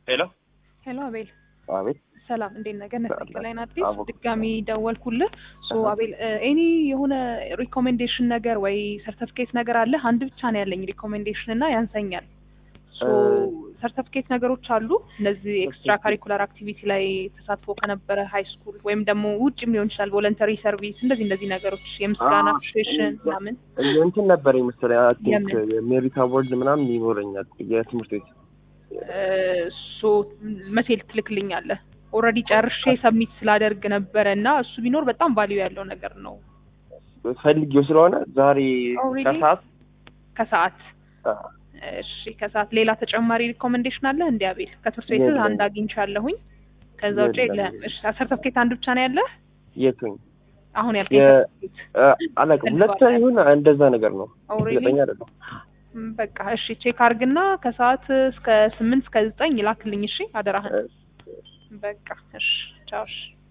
ሄሎ ሄሎ አቤል አቤት ሰላም እንዴት ነህ? ገነት ሰላም። ከላይን አዲስ አቦ። ድጋሚ ደወልኩልህ። ሶ አሃ። አቤል ኤኒ የሆነ ሪኮሜንዴሽን ነገር ወይ ሰርተፍኬት ነገር አለ? አንድ ብቻ ነው ያለኝ ሪኮሜንዴሽን እና ያንሰኛል። ሶ እ- ሰርተፍኬት ነገሮች አሉ እነዚህ ኤክስትራ ካሪኩላር አክቲቪቲ ላይ ተሳትፎ ከነበረ ሃይ ስኩል ወይም ደግሞ ውጭም ሊሆን ይችላል ቮለንተሪ ሰርቪስ እንደዚህ እንደዚህ ነገሮች የምስጋና አ- አፕሪሺዬሽን ምናምን እንትን ነበር መሰለኝ አይ ቲንክ የምን? የሜሪት አዋርድ ምናምን ይኖረኛል የትምህርት ቤት ሶ መቼ ትልክልኛለህ? ኦልሬዲ ጨርሼ ሰብሚት ስላደርግ ነበረ እና እሱ ቢኖር በጣም ቫሊዩ ያለው ነገር ነው። ፈልጌው ስለሆነ ዛሬ Already? ከሰዓት ከሰዓት አ፣ እሺ፣ ከሰዓት ሌላ ተጨማሪ ሪኮሜንዴሽን አለ እንዲ አቤል? ከትምህርት ቤት የለም። አንድ አግኝቻለሁኝ። ከዛ ውጭ የለም። የለም። እሺ፣ ሰርተፍኬት አንድ ብቻ ነው ያለህ? የቱኝ አሁን ያልከኝ የ- ሰርተፍኬት አ፣ አላውቅም ሁለት ይሁን እንደዛ ነገር ነው ኦልሬዲ ዘጠኝ አይደለም በቃ እሺ፣ ቼክ አርግና ከሰዓት እስከ ስምንት እስከ ዘጠኝ ይላክልኝ። እሺ፣ አደራህን። እ፣ በቃ እሺ፣ ቻው። እሺ